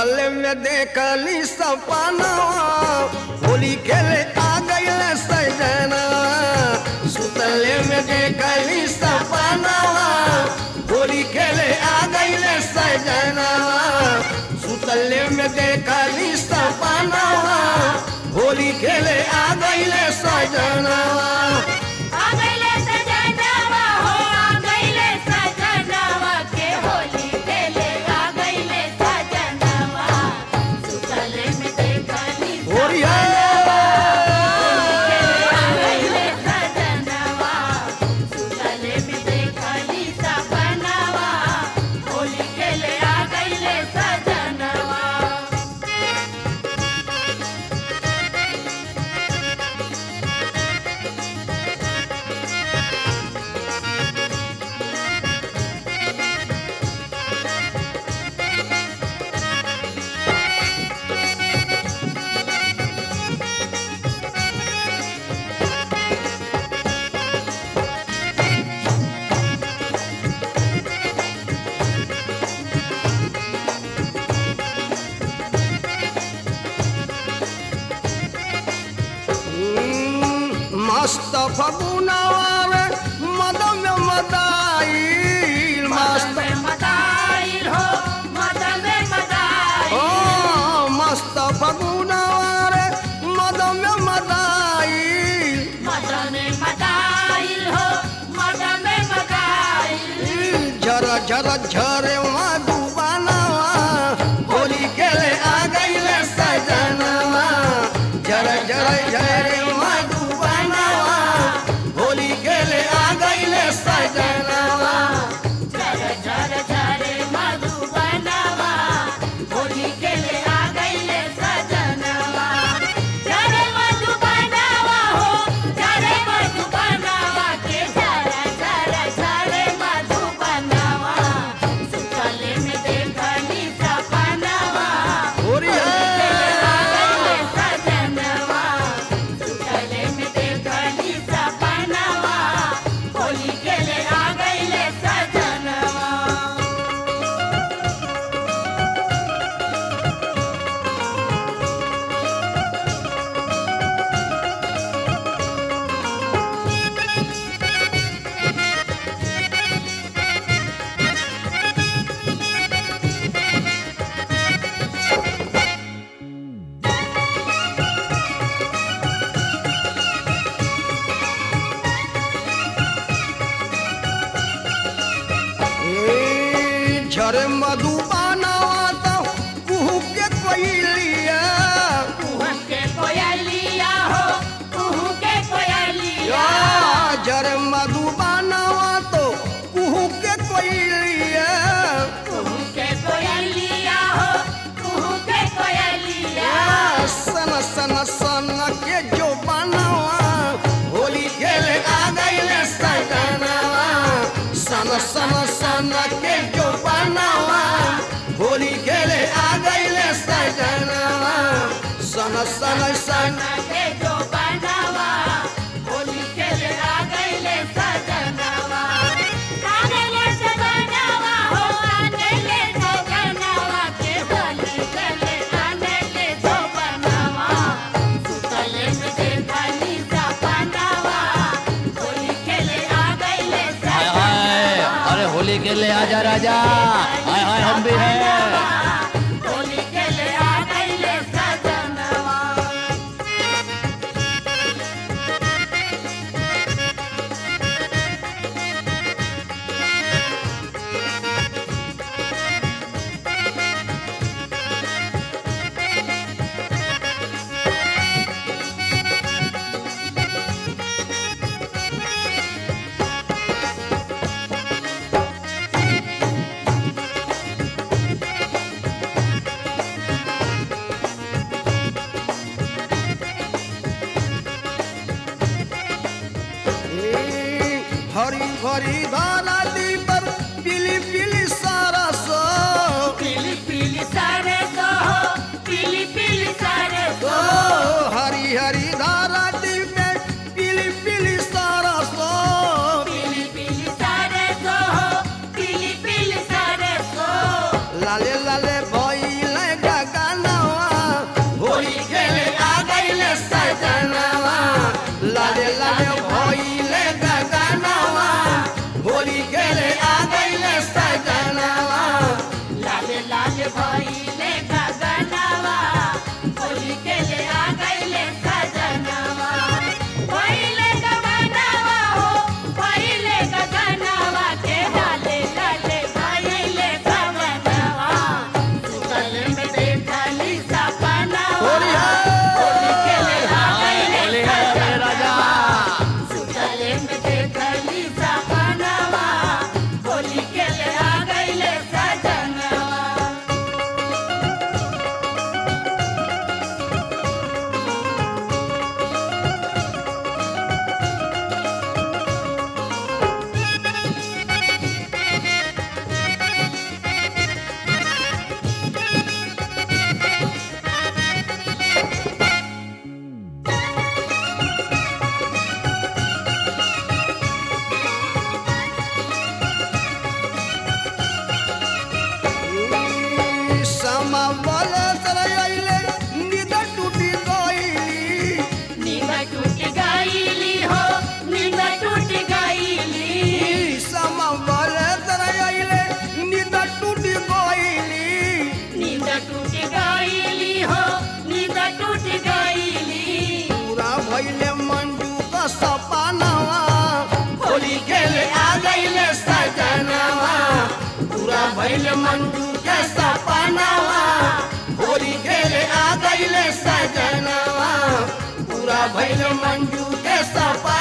सुतल में देखली सपनवा होली खेले आ गईल सजना सुतल में देखली सपनवा होली खेले आ गईल सजना सुतल में देखली सपनवा होली खेले आ गईल सजना आ गइले सजनवा हो आ गइले सजनवा के होली खेले आ गइले सजनवा सुतले में देखली होरिया आ गइले सजनवा सुतले में देखली सपनवा होली खेले आ गइले सजनवा मस्त फगुनवा मदम मदाई मस्त मदन में मदाइल हो मदन में मदाइल ओ मस्त फगुनवा मदम मदाई मदन में मदाइल हो मदन में मदाइल झर झर झरे मधुबनवा होली खेले आ गईले सजनवा झर झर झरे मधुबनवा होली खेले आ गईले सजनवा झर झर झरे मधुबनवा होली खेले आ गइले सजनवा झरे मधुबनवा हो झरे मधुबनवा के झर झर झरे मधुबनवा सुतले में देखली सपनवा होरिया आ गइले सजनवा सुतले में देखली सपनवा होली खेले आ गइले सजनवा ए, झरे मधुबनवा तो कुहू के कोइलिया कुहू के कोयलिया हो कुहू के कोयलिया या झरे मधुबनवा तो कुहू के कोइलिया कुहू के कोयलिया हो कुहू के कोयलिया सन सन सन के जो बनवा होली खेले आ गईले सजनवा सन सन सन के जो बनवा होली खेले आ गईले सजनवा सन सन सन के जो बनावा होली खेले आ गइले सजनवा आ गइले सजनवा हो आ गइले सजनवा के होली खेले आ गइले जो बनावा सुतले में देखली सपनावा होली खेले आ गइले हाय हाय अरे होली के लिए आजा राजा हाय हाय हम भी हैं होली खेले आ गइले सजनवा हरी भरी धारा दी पर पीली पीली सारा सो पीली पीली सारे सो पीली पीली सारे ओ सो हरी हरी धारा दी में पीली पीली सारा सो पीली पीली सारे सो पीली पीली सारे सो लाले लाले भइले गा भइल मंजू के सपनावा होली खेले आ गईले सजनवा पूरा भइल मंजू के सपनावा